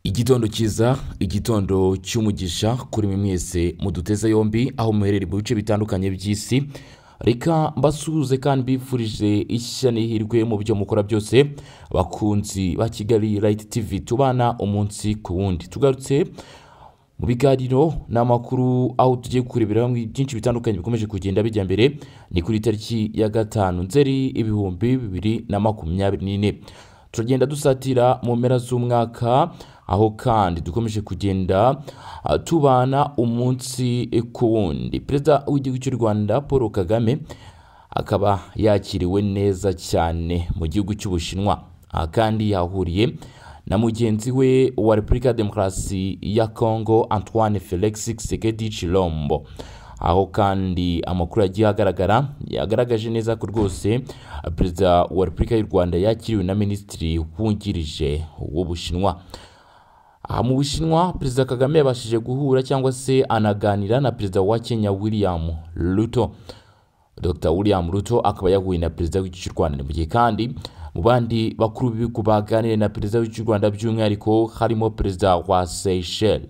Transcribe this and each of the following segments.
igitondo cyiza igitondo cy'umugisha kuri mwe mwese muduteze yombi aho muherereye mu bice bitandukanye by'isi reka mbasuhuze kandi mbifurije ishya n'ihirwe mu byo mukora byose abakunzi ba kigali rayiti tivi tubana umunsi ku wundi tugarutse mu biganiro ni amakuru aho tugiye kurebera hamwe byinshi bitandukanye bikomeje kugenda bijya mbere ni kuri tariki ya gatanu nzeri ibihumbi bibiri na makumyabiri n'ine turagenda dusatira mu mpera z'umwaka aho kandi dukomeje kugenda ah, tubana umunsi ku wundi perezida w'igihugu cy'u rwanda paul kagame akaba yakiriwe neza cyane mu gihugu cy'ubushinwa aha kandi yahuriye na mugenzi we wa repubulika ya demokarasi ya kongo antoine felix tshisekedi chilombo aho kandi amakuru yagiye agaragara yagaragaje neza ko rwose perezida wa repubulika y'u rwanda yakiriwe na minisitiri wungirije w'ubushinwa aha mu bushinwa perezida kagame yabashije guhura cyangwa se anaganira na perezida wa kenya william ruto dr william ruto akaba yahuye na perezida w'igihugu cy'u rwanda mu gihe kandi mu bandi bakuru b'ibihugu baganiriye na perezida w'igihugu cy'u rwanda by'umwihariko harimo perezida wa seychelles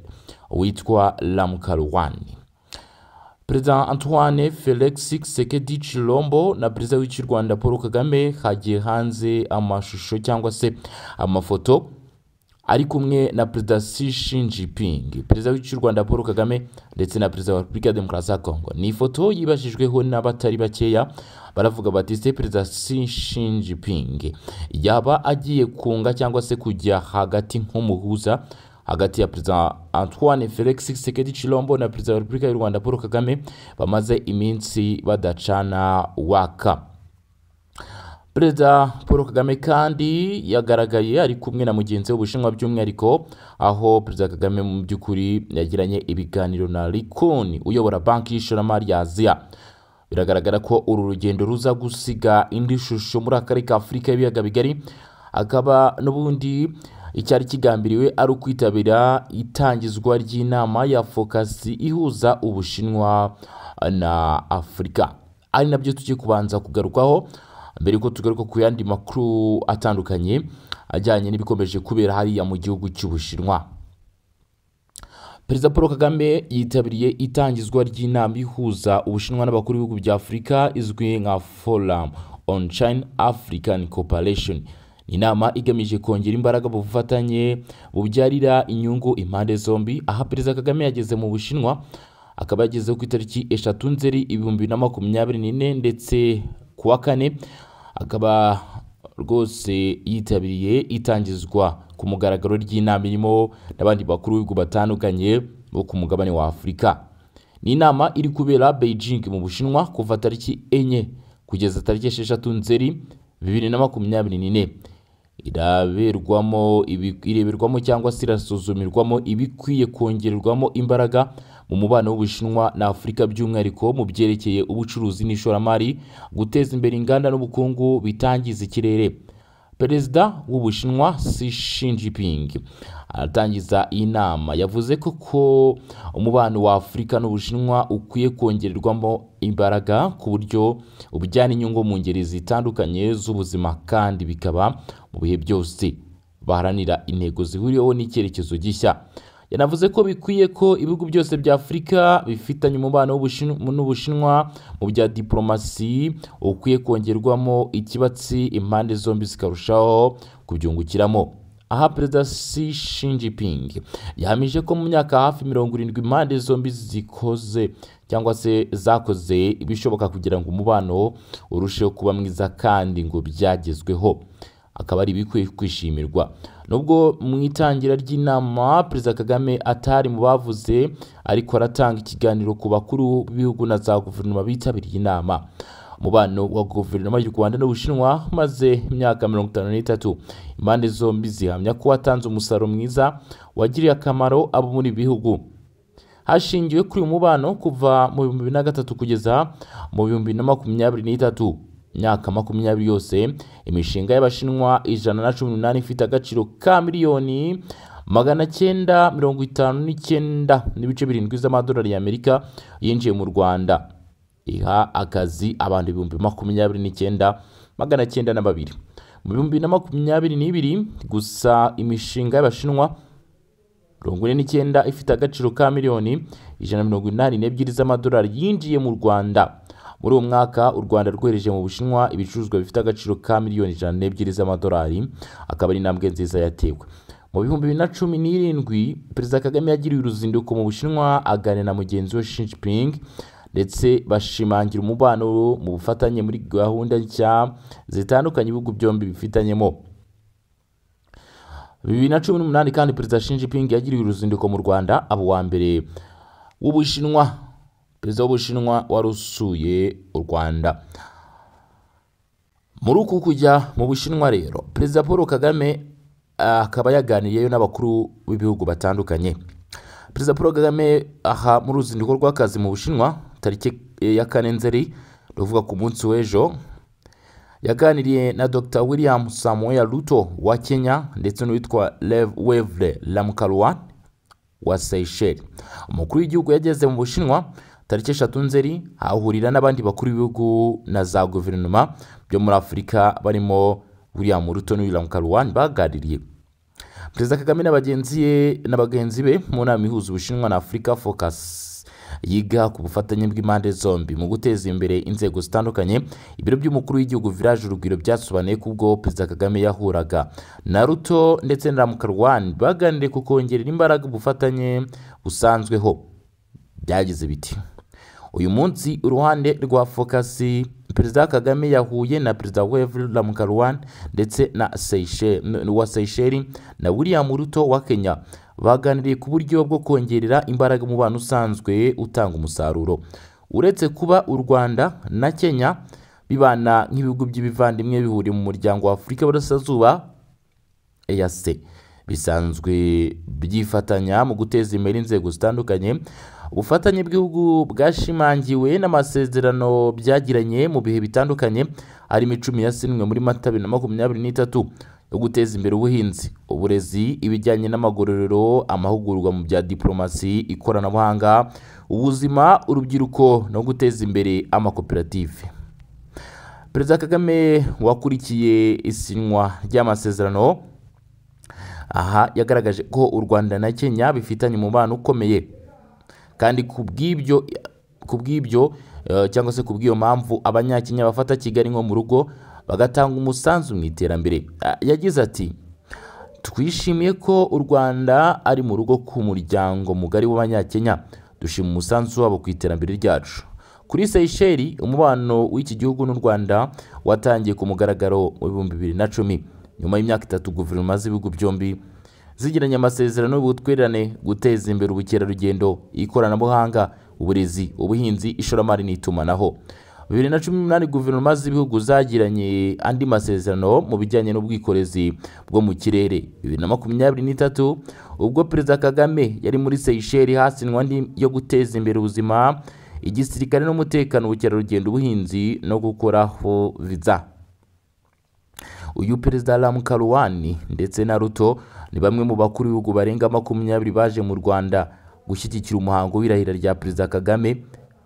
witwa lamukarwani perezida antoine felix sekedi chilombo na perezida w'icy'u rwanda paul kagame hagiye hanze amashusho cyangwa se amafoto ari kumwe na perezida Xi Jinping perezida w'icy'u rwanda paul kagame ndetse na perezida wa repubulika ya demokarasi ya kongo ni ifoto yibajijweho n'abatari bakeya baravuga bati se perezida Xi Jinping yaba agiye kunga cyangwa se kujya hagati nk'umuhuza hagati ya perezida antoine felix sekedi chilombo na perezida wa repubulika y'u rwanda paul kagame bamaze iminsi badacana waka perezida paul kagame kandi yagaragaye ari kumwe na mugenzi we w'ubushinwa by'umwihariko aho perezida kagame mu by'ukuri yagiranye ibiganiro na rikoni uyobora banki y'ishoramari ya aziya biragaragara ko uru rugendo ruza gusiga indi shusho muri akarere ka afurika y'ibiyaga bigari akaba n'ubundi icyari kigambiriwe ari ukwitabira itangizwa ry'inama ya fokasi ihuza ubushinwa na afurika ari nabyo tujye kubanza kugarukaho mbere yuko tugaruka ku yandi makuru atandukanye ajyanye n'ibikomeje kubera hariya mu gihugu cy'ubushinwa perezida paul kagame yitabiriye itangizwa ry'inama ihuza ubushinwa n'abakuru b'ibihugu bya afurika izwi nka forum on china african cooperation inama igamije kongera imbaraga mu bufatanye bubyarira inyungu impande zombi aha perezida kagame yageze mu bushinwa akaba yagezeho ku itariki eshatu nzeri ibihumbi na makumyabiri n'ine ndetse ku wa kane akaba rwose yitabiriye itangizwa ku mugaragaro ry'inama irimo n'abandi bakuru b'ibihugu batandukanye bo ku mugabane wa afurika ni inama iri kubera beijing mu bushinwa kuva tariki enye kugeza tariki esheshatu nzeri bibiri na makumyabiri n'ine iraberwamo ibi- ireberwamo cyangwa se irasuzumirwamo ibikwiye kongererwamo imbaraga mu mubano w'ubushinwa na afurika by'umwihariko mu byerekeye ubucuruzi n'ishoramari guteza imbere inganda n'ubukungu bitangiza ikirere perezida w'ubushinwa Xi Jinping aratangiza iyi nama yavuze ko ko umubano wa afurika n'ubushinwa ukwiye kongererwamo imbaraga ku buryo ubujyana inyungu mu ngeri zitandukanye z'ubuzima kandi bikaba mu bihe byose baharanira intego zihuriweho n'icyerekezo gishya yanavuze ko bikwiye ko ibihugu byose bya afurika bifitanye umubano w'Ubushin- n'ubushinwa mu bya diporomasi ukwiye kongerwamo ikibatsi impande zombi zikarushaho kubyungukiramo aha perezida Xi Jinping yahamije ko mu myaka hafi mirongo irindwi impande zombi zikoze cyangwa se zakoze ibishoboka kugira ngo umubano urusheho kuba mwiza kandi ngo byagezweho akaba ari ibikwiye kwishimirwa nubwo mu itangira ry'inama perezida kagame atari mu bavuze ariko aratanga ikiganiro ku bakuru b'ibihugu na za guverinoma bitabiriye inama umubano wa guverinoma y'u rwanda n'ubushinwa maze imyaka mirongo itanu n'itatu impande zombi zihamya ko watanze umusaruro mwiza wagiriye akamaro abo muri ibi bihugu hashingiwe kuri uyu mubano kuva mu bihumbi bibiri na gatatu kugeza mu bihumbi na makumyabiri n'itatu imyaka makumyabiri yose imishinga y'abashinwa ijana na cumi n'umunani ifite agaciro ka miliyoni magana cyenda mirongo itanu n'icyenda n'ibice birindwi z'amadolari y'amerika yinjiye mu rwanda iha akazi abantu ibihumbi makumyabiri n'icyenda magana cyenda na babiri mu bihumbi na makumyabiri n'ibiri gusa imishinga y'abashinwa mirongo ine n'icyenda ifite agaciro ka miliyoni ijana na mirongo inani n'ebyiri z'amadolari yinjiye mu rwanda muri uwo mwaka u rwanda rwohereje mu bushinwa ibicuruzwa bifite agaciro ka miliyoni ijana n'ebyiri z'amadolari akaba ari intambwe nziza yatewe mu bihumbi bibiri na cumi n'irindwi perezida kagame yagiriye uruzinduko mu bushinwa aganira na mugenzi we Xi Jinping ndetse bashimangira umubano mu bufatanye muri gahunda nshya zitandukanye ibihugu byombi bifitanyemo bibiri na cumi n'umunani kandi perezida Xi Jinping yagiriye uruzinduko mu Rwanda aba uwa mbere w'Ubushinwa perezida w'Ubushinwa wari usuye u Rwanda muri uku kujya mu Bushinwa rero perezida Paul Kagame akaba yaganiriyeyo n'abakuru b'ibihugu batandukanye perezida Paul Kagame aha mu ruzinduko rw'akazi mu Bushinwa tariki ya kane nzeri ni ukuvuga ku munsi w'ejo yaganiriye na dr william samuel ruto wa kenya ndetse n'uwitwa rev wevre lamukarwan wa seychelles umukuru w'igihugu yageze mu bushinwa tariki eshatu nzeri ahahurira n'abandi bakuru b'ibihugu na za guverinoma byo muri afurika barimo william ruto na william karwan baganiriye perezida kagame na bagenzi ye- na bagenzi be mu nama ihuza ubushinwa na afurika focus yiga ku bufatanye bw'impande zombi mu guteza imbere inzego zitandukanye ibiro by'umukuru w'igihugu village urugwiro byasobanuye ko ubwo perezida kagame yahuraga na ruto ndetse na ramukarwani baganiriye ku kongerera imbaraga ubufatanye busanzweho byagize biti uyu munsi uruhande rwa fokasi perezida kagame yahuye na perezida wevel ramukarwan ndetse na Seychelles- n- wa seycheri na william ruto wa kenya baganiriye ku buryo bwo kongerera imbaraga umubano usanzwe utanga umusaruro uretse kuba u rwanda na kenya bibana nk'ibihugu by'ibivandimwe bihuriye mu muryango wa afurika y'uburasirazuba EAC bisanzwe byifatanya mu guteza imbere inzego zitandukanye ubufatanye bw'ibihugu bwashimangiwe n'amasezerano byagiranye mu bihe bitandukanye harimo icumi yasinywe muri mata bibiri na makumyabiri n'itatu yo guteza imbere ubuhinzi uburezi ibijyanye n'amagororero amahugurwa mu bya diporomasi ikoranabuhanga ubuzima urubyiruko no guteza imbere amakoperative perezida kagame wakurikiye isinywa ry'amasezerano aha yagaragaje ko u rwanda na kenya bifitanye umubano ukomeye kandi ku bw'ibyo ku bw'ibyo eh, cyangwa se ku bw'iyo mpamvu abanyakenya bafata kigali nko mu rugo bagatanga umusanzu mu iterambere Ah, yagize ati twishimiye ko u rwanda ari mu rugo k'umuryango mugari w'abanyakenya dushima umusanzu wabo ku iterambere ryacu kuri seycheri umubano w'iki gihugu n'u rwanda watangiye ku mugaragaro mu bihumbi bibiri na cumi nyuma y'imyaka itatu guverinoma z'ibihugu byombi zigiranye amasezerano y'ubutwererane guteza imbere ubukerarugendo ikoranabuhanga uburezi ubuhinzi ishoramari n'itumanaho bibiri na cumi n'umunani guverinoma z'ibihugu zagiranye andi masezerano mu bijyanye n'ubwikorezi bwo mu kirere bibiri na makumyabiri n'itatu ubwo perezida kagame yari muri seycheri hasinywe andi yo guteza imbere ubuzima igisirikare n'umutekano ubukerarugendo ubuhinzi no gukoraho viza uyu perezida Ram Karuwani ndetse na Ruto ni bamwe mu bakuru b'ibihugu barenga makumyabiri baje mu Rwanda gushyigikira umuhango w'irahira rya perezida Kagame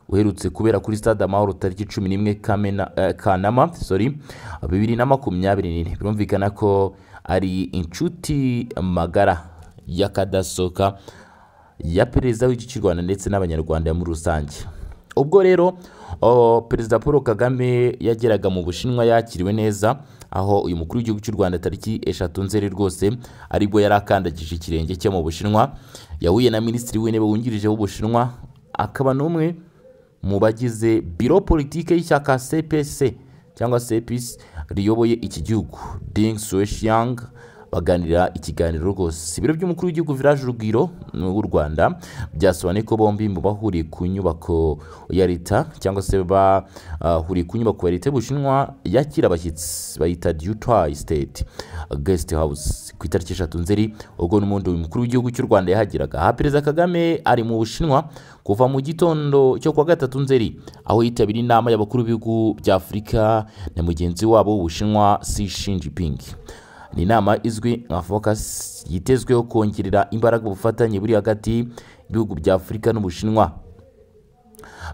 uherutse kubera kuri stade amahoro tariki cumi n'imwe Kamena- eh, Kanama sorry, bibiri na makumyabiri n'ine birumvikana ko ari inshuti magara y'akadasohoka ya perezida w'iki cy'u Rwanda ndetse n'abanyarwanda muri rusange ubwo rero o, perezida paul kagame yageraga mu bushinwa yakiriwe neza aho uyu mukuru w'igihugu cy'u rwanda tariki eshatu nzeri rwose aribwo yari akandagije ikirenge cye mu bushinwa yahuye na minisitiri w'intebe wungirije w'ubushinwa akaba n'umwe mu bagize biro politike y'ishyaka cpc cyangwa cpc riyoboye iki gihugu ding sueshiyang baganira ikiganiro rwose ibiro by'umukuru w'igihugu village urugwiro w'u rwanda byasobanuye ko bombi mu bahuriye ku nyubako ya leta cyangwa se bahuriye ku nyubako ya leta y'ubushinwa yakira abashyitsi bayita dutoy state guest house ku itariki eshatu nzeri ubwo n'umundi uyu mukuru w'igihugu cy'u rwanda yahageraga aha perezida kagame ari mu bushinwa kuva mu gitondo cyo kuwa gatatu nzeri aho yitabira inama y'abakuru b'ibihugu bya afurika na mugenzi wabo w'ubushinwa Xi Jinping ni inama izwi nka focus yitezweho kongerera imbaraga ubufatanye buri hagati y'ibihugu bya afurika n'ubushinwa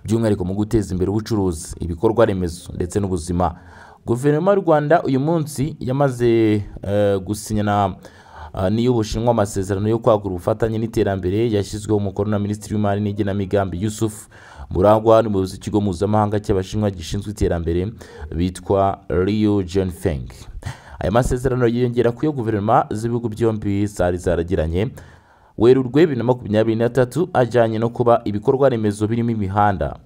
by'umwihariko mu guteza imbere ubucuruzi ibikorwa remezo ndetse n'ubuzima guverinoma y'u rwanda uyu munsi yamaze eh, gusinya na ah, n'iy'ubushinwa amasezerano yo kwagura ubufatanye n'iterambere yashyizweho umukono na minisitiri w'imari n'igenamigambi yusuf murangwa n'umuyobozi w'ikigo mpuzamahanga cy'abashinwa gishinzwe iterambere bitwa riyo jenfeng aya masezerano yiyongera ku yo guverinoma z'ibihugu byombi zari zaragiranye werurwe bibiri na makumyabiri na tatu ajyanye no kuba ibikorwa remezo birimo imihanda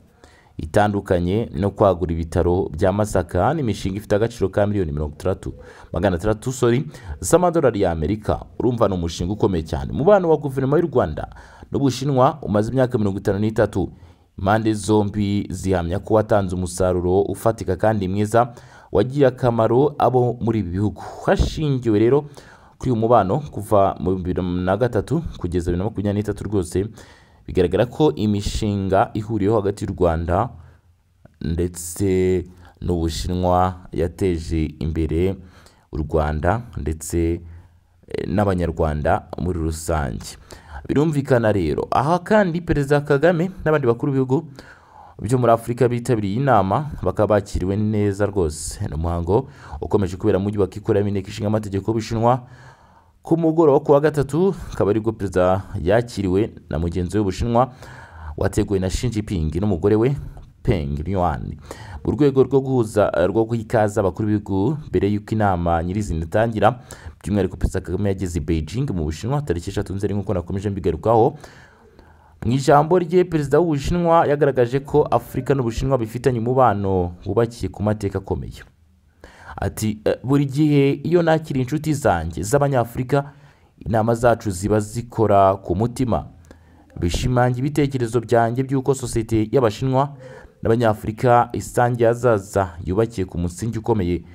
itandukanye no kwagura ibitaro bya masaka n'imishinga ifite agaciro ka miliyoni mirongo itandatu magana atandatu sori z'amadolari y'amerika urumva ni umushinga ukomeye cyane umubano wa guverinoma y'u rwanda n'ubushinwa umaze imyaka mirongo itanu n'itatu impande zombi zihamya ko watanze umusaruro ufatika kandi mwiza wagiye akamaro abo muri ibi bihugu hashingiwe rero kuri uyu mubano kuva mu bibiri na gatatu kugeza bibiri na makumyabiri n'itatu rwose bigaragara ko imishinga ihuriyeho hagati y'u rwanda ndetse n'ubushinwa yateje imbere u rwanda ndetse eh, n'abanyarwanda muri rusange birumvikana rero aha kandi perezida kagame n'abandi bakuru b'ibihugu byo muri afurika bitabiriye inama bakaba bakiriwe neza rwose ni umuhango ukomeje kubera mu mujyi wa kikoreramo inteko ishinga amategeko y'ubushinwa ku mugoroba ku wa gatatu akaba aribwo perezida yakiriwe na mugenzi we w'ubushinwa wateguwe na shinji pingi n'umugore we peng yuan mu rwego rwo guhuza rwo guha ikaze abakuru b'ibihugu mbere y'uko inama nyirizina itangira by'umwihariko perezida kagame yageze i beijing mu bushinwa tariki eshatu nzeri nk'uko nakomeje mbigarukaho mu ijambo rye perezida w'ubushinwa yagaragaje ko afurika n'ubushinwa bifitanye umubano wubakiye ku mateka akomeye ati "Eh, buri gihe iyo nakira inshuti zanjye z'abanyafurika inama zacu ziba zikora ku mutima bishimangira ibitekerezo byanjye by'uko sosiyete y'abashinwa n'abanyafurika isangiye ahazaza yubakiye ku musingi ukomeye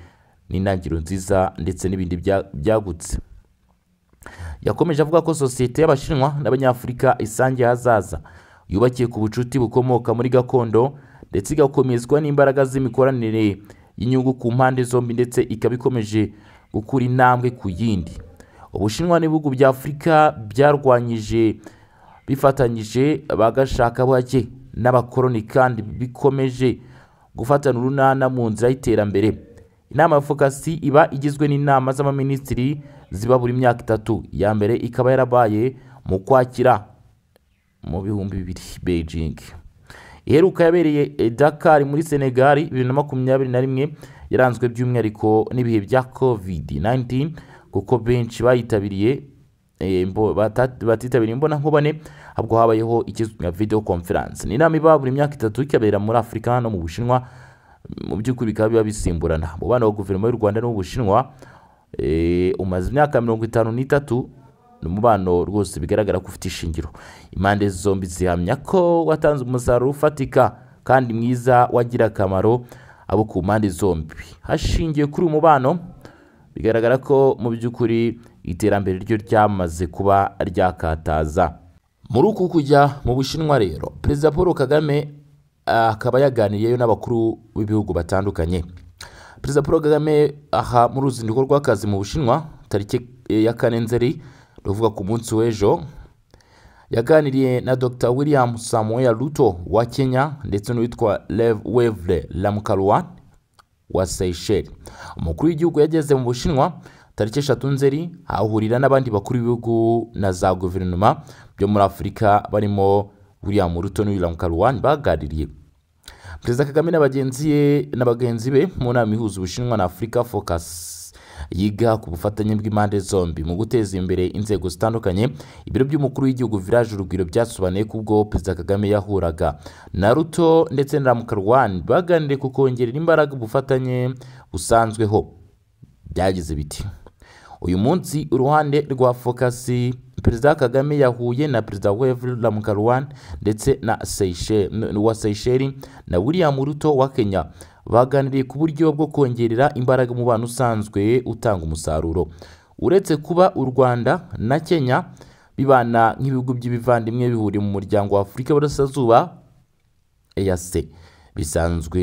n'intangiriro nziza ndetse n'ibindi bya- byagutse yakomeje avuga ko sosiyete y'abashinwa n'abanyafurika isangiye ahazaza yubakiye ku bucuti bukomoka muri gakondo ndetse igakomezwa n'imbaraga z'imikoranire y'inyungu ku mpande zombi ndetse ikaba ikomeje gukura intambwe ku yindi ubushinwa n'ibihugu bya afurika byarwanyije bifatanyije bagashaka bake n'abakoroni kandi bikomeje gufatana urunana mu nzira y'iterambere inama ya fokasi iba igizwe n'inama z'abaminisitiri ziba buri myaka itatu iya mbere ikaba yarabaye mu kwakira mu bihumbi bibiri beijing iheruka yabereye i dakar muri senegal bibiri na makumyabiri na rimwe yaranzwe by'umwihariko n'ibihe bya covid 19 kuko benshi bayitabiriye eh, imbo- bata- batitabiriye imbonankubone ahubwo habayeho ikizwi nka video conference ni inama iba buri myaka itatu ikabera muri afurika no mu bushinwa mu by'ukuri bikaba biba bisimburana umubano wa guverinoma y'u rwanda n'ubushinwa eh, umaze imyaka mirongo itanu n'itatu ni umubano rwose bigaragara ko ufite ishingiro impande zombi zihamya ko watanze umusaruro ufatika kandi mwiza wagira akamaro abo ku mpande zombi hashingiwe kuri uyu mubano bigaragara ko mu by'ukuri iterambere ryo ryamaze kuba ryakataza muri uku kujya mu bushinwa rero perezida paul kagame ah, akaba yaganiriyeyo n'abakuru b'ibihugu batandukanye perezida paul kagame aha mu ruzinduko rw'akazi mu bushinwa tariki eh, ya kane nzeri ni ukuvuga ku munsi w'ejo yaganiriye na dr william samuel ruto wa kenya ndetse n'uwitwa rev wevre lamukarwan wa Seychelles umukuru w'igihugu yageze mu bushinwa tariki eshatu nzeri ahahurira n'abandi bakuru b'ibihugu na za guverinoma byo muri afurika barimo william ruto n'uwiramu karuwani baganiriye perezida kagame na bagenzi ye na bagenzi be mu nama ihuza ubushinwa na afurika focus yiga ku bufatanye bw'impande zombi mu guteza imbere inzego zitandukanye ibiro by'umukuru w'igihugu village urugwiro byasobanuye ko ubwo perezida kagame yahuraga na ruto ndetse na ramukarwani baganiriye ku kongerera imbaraga ubufatanye busanzweho byagize biti uyu munsi uruhande rwa fokasi perezida kagame yahuye na perezida wevel ramukarwan ndetse na Seychelles- n- wa seycheri na william ruto wa kenya baganiriye ku buryo bwo kongerera imbaraga umubano usanzwe utanga umusaruro uretse kuba u rwanda na kenya bibana nk'ibihugu by'ibivandimwe bihuriye mu muryango wa afurika y'uburasirazuba EAC bisanzwe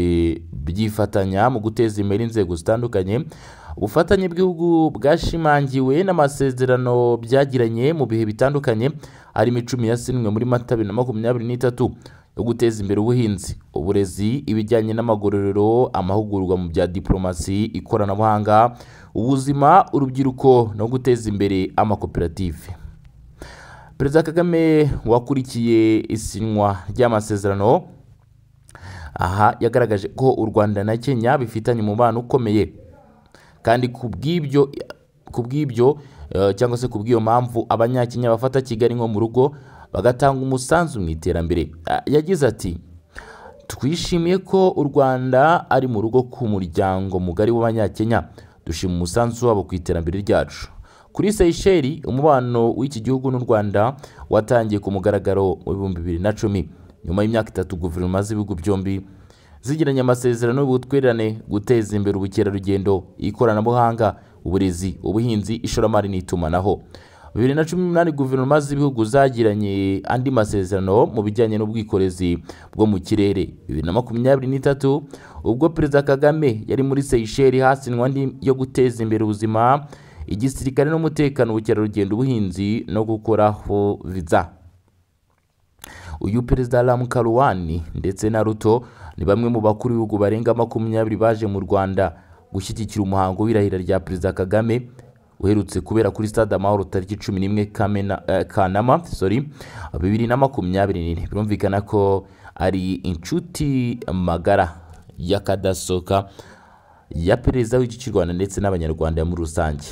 byifatanya mu guteza imbere inzego zitandukanye ubufatanye bw'ibihugu bwashimangiwe n'amasezerano byagiranye mu bihe bitandukanye harimo icumi yasinywe muri mata bibiri na makumyabiri n'itatu yo guteza imbere ubuhinzi uburezi ibijyanye n'amagororero amahugurwa mu bya diporomasi ikoranabuhanga ubuzima urubyiruko no guteza imbere amakoperative perezida kagame wakurikiye isinywa ry'amasezerano aha yagaragaje ko u rwanda na kenya bifitanye umubano ukomeye kandi ku bw'ibyo ku bw'ibyo eh, cyangwa se ku bw'iyo mpamvu abanyakenya bafata kigali nko mu rugo bagatanga umusanzu mu iterambere Ah, yagize ati twishimiye ko u rwanda ari mu rugo ku muryango mugari w'abanyakenya dushima umusanzu wabo ku iterambere ryacu kuri seyisheri umubano w'iki gihugu n'u rwanda watangiye ku mugaragaro mu bihumbi bibiri na cumi nyuma y'imyaka itatu guverinoma z'ibihugu byombi zigiranye amasezerano y'ubutwererane guteza imbere ubukerarugendo ikoranabuhanga uburezi ubuhinzi ishoramari n'itumanaho bibiri na cumi n'umunani guverinoma z'ibihugu zagiranye andi masezerano mu bijyanye n'ubwikorezi bwo mu kirere bibiri na makumyabiri n'itatu ubwo perezida kagame yari muri seyisheri hasinwa andi yo guteza imbere ubuzima igisirikare n'umutekano ubukerarugendo ubuhinzi no gukoraho viza uyu perezida Ram Karuwani ndetse na Ruto ni bamwe mu bakuru b'ibihugu barenga makumyabiri baje mu Rwanda gushyigikira umuhango w'irahira rya perezida Kagame uherutse kubera kuri stade amahoro tariki cumi n'imwe Kamena- eh, Kanama sorry, bibiri na makumyabiri n'ine birumvikana ko ari inshuti magara y'akadasohoka ya perezida w'iki cy'u Rwanda ndetse n'abanyarwanda muri rusange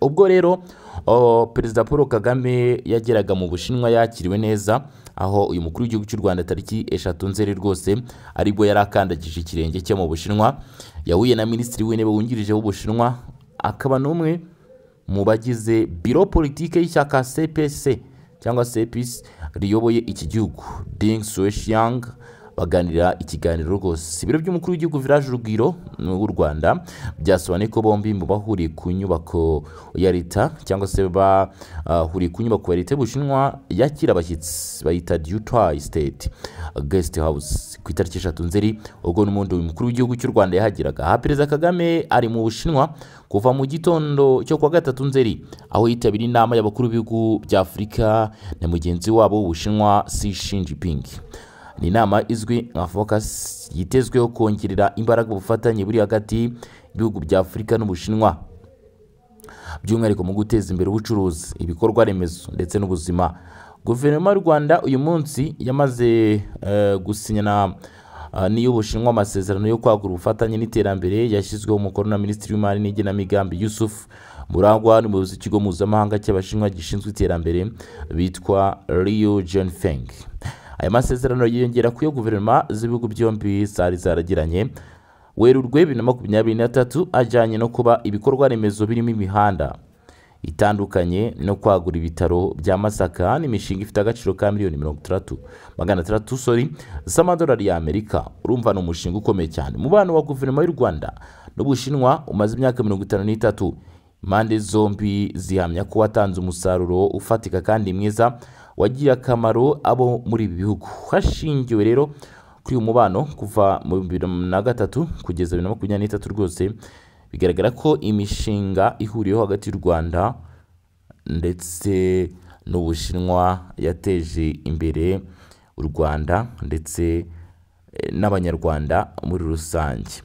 ubwo rero o, perezida paul kagame yageraga mu bushinwa yakiriwe neza aho uyu mukuru w'igihugu cy'u rwanda tariki eshatu nzeri rwose aribwo yari akandagije ikirenge cye mu bushinwa yahuye na minisitiri w'intebe wungirije w'ubushinwa akaba n'umwe mu bagize biro politike y'ishyaka cpc cyangwa cpc riyoboye iki gihugu ding sueshiyang baganira ikiganiro rwose ibiro by'umukuru w'igihugu village urugwiro w'u rwanda byasobanuye ko bombi mu bahuriye ku nyubako ya leta cyangwa se bahuriye ku nyubako ya leta y'ubushinwa yakira abashyitsi bayita dutoy state guest house ku itariki eshatu nzeri ubwo n'umundi mukuru w'igihugu cy'u rwanda yahageraga aha perezida kagame ari mu bushinwa kuva mu gitondo cyo kuwa gatatu nzeri aho yitabira inama y'abakuru b'ibihugu bya afurika na mugenzi wabo w'ubushinwa si shinjiping ni inama izwi nka focus yitezweho kongerera imbaraga ubufatanye buri hagati y'ibihugu bya afurika n'ubushinwa by'umwihariko mu guteza imbere ubucuruzi ibikorwa remezo ndetse n'ubuzima guverinoma y'u rwanda uyu munsi yamaze eh, gusinyana eh, n'iy'ubushinwa amasezerano yo kwagura ubufatanye n'iterambere yashyizweho umukono na minisitiri w'imari n'igenamigambi yusuf murangwa n'umuyobozi w'ikigo mpuzamahanga cy'abashinwa gishinzwe iterambere bitwa rio jenfeng aya masezerano yiyongera ku yo guverinoma z'ibihugu byombi zari zaragiranye werurwe bibiri na makumyabiri na tatu ajyanye no kuba ibikorwa remezo birimo imihanda itandukanye no kwagura ibitaro bya masaka n'imishinga ifite agaciro ka miliyoni mirongo itandatu magana atandatu sori z'amadolari y'amerika urumva ni umushinga ukomeye cyane umubano wa guverinoma y'u rwanda n'ubushinwa umaze imyaka mirongo itanu n'itatu impande zombi zihamya ko watanze umusaruro ufatika kandi mwiza wagiriye akamaro abo muri ibi bihugu hashingiwe rero kuri uyu mubano kuva mu bibiri na gatatu kugeza bibiri na makumyabiri n'itatu rwose bigaragara ko imishinga ihuriyeho hagati y'u rwanda ndetse n'ubushinwa yateje imbere u rwanda ndetse eh, n'abanyarwanda muri rusange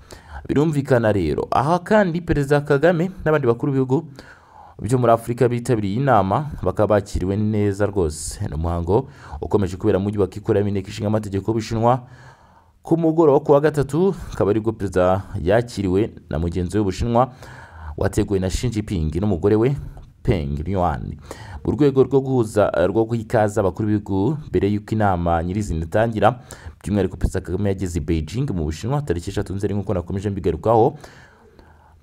birumvikana rero aha kandi perezida kagame n'abandi bakuru b'ibihugu byo muri afurika bitabiriye inama bakaba bakiriwe neza rwose ni umuhango ukomeje kubera mu mujyi wa kikorera inteko ishinga amategeko y'ubushinwa ku mugoroba ku wa gatatu akaba aribwo perezida yakiriwe na mugenzi we w'ubushinwa wateguwe na shinji pingi n'umugore we peng yuan mu rwego rwo guhuza rwo guha ikaze abakuru b'ibihugu mbere y'uko inama nyirizina itangira by'umwihariko perezida kagame yageze i beijing mu bushinwa tariki eshatu nzeri nk'uko nakomeje mbigarukaho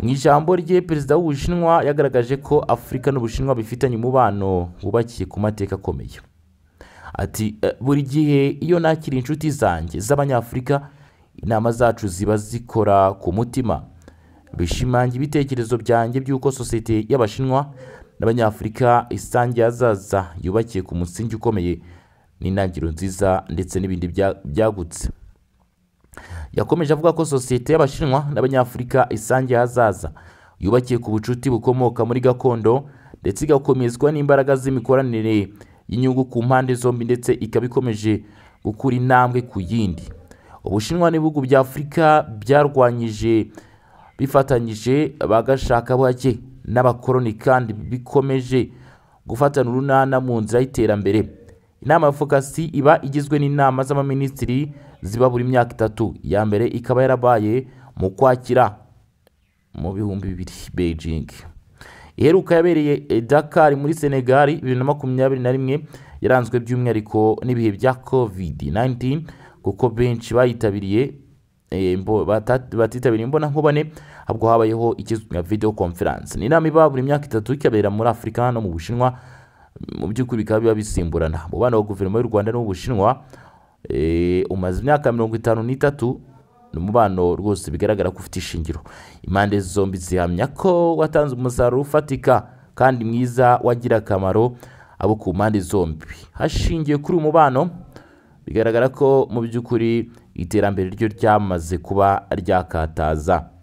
mu ijambo rye perezida w'ubushinwa yagaragaje ko afurika n'ubushinwa bifitanye umubano wubakiye ku mateka akomeye ati "Eh, buri gihe iyo nakira inshuti zanjye z'abanyafurika inama zacu ziba zikora ku mutima bishimangira ibitekerezo byanjye by'uko sosiyete y'abashinwa n'abanyafurika isangiye azaza yubakiye ku musingi ukomeye n'intangiriro nziza ndetse n'ibindi bya- byagutse yakomeje avuga ko sosiyete y'abashinwa n'abanyafurika isangiye ahazaza yubakiye ku bucuti bukomoka muri gakondo ndetse igakomezwa n'imbaraga z'imikoranire y'inyungu ku mpande zombi ndetse ikaba ikomeje gukura intambwe ku yindi ubushinwa n'ibihugu bya afurika byarwanyije bifatanyije bagashaka bake n'abakoloni kandi bikomeje gufatana urunana mu nzira y'iterambere inama ya fokasi iba igizwe n'inama z'abaminisitiri ziba buri myaka itatu iya mbere ikaba yarabaye mu kwakira mu bihumbi bibiri beijing iheruka yabereye i Dakar muri senegali bibiri na makumyabiri na rimwe yaranzwe by'umwihariko n'ibihe bya covid 19 kuko benshi bayitabiriye eh, imbo- bata- batitabiriye imbonankubone ahubwo habayeho ikizwi nka video conference ni inama iba buri myaka itatu ikabera muri afurika no mu bushinwa mu by'ukuri bikaba biba bisimburana umubano wa guverinoma y'u rwanda n'uw'ubushinwa eh, umaze imyaka mirongo itanu n'itatu ni umubano rwose bigaragara ko ufite ishingiro impande zombi zihamya ko watanze umusaruro ufatika kandi mwiza wagira akamaro abo ku mpande zombi hashingiwe kuri uyu mubano bigaragara ko mu by'ukuri iterambere ryo ryamaze kuba ryakataza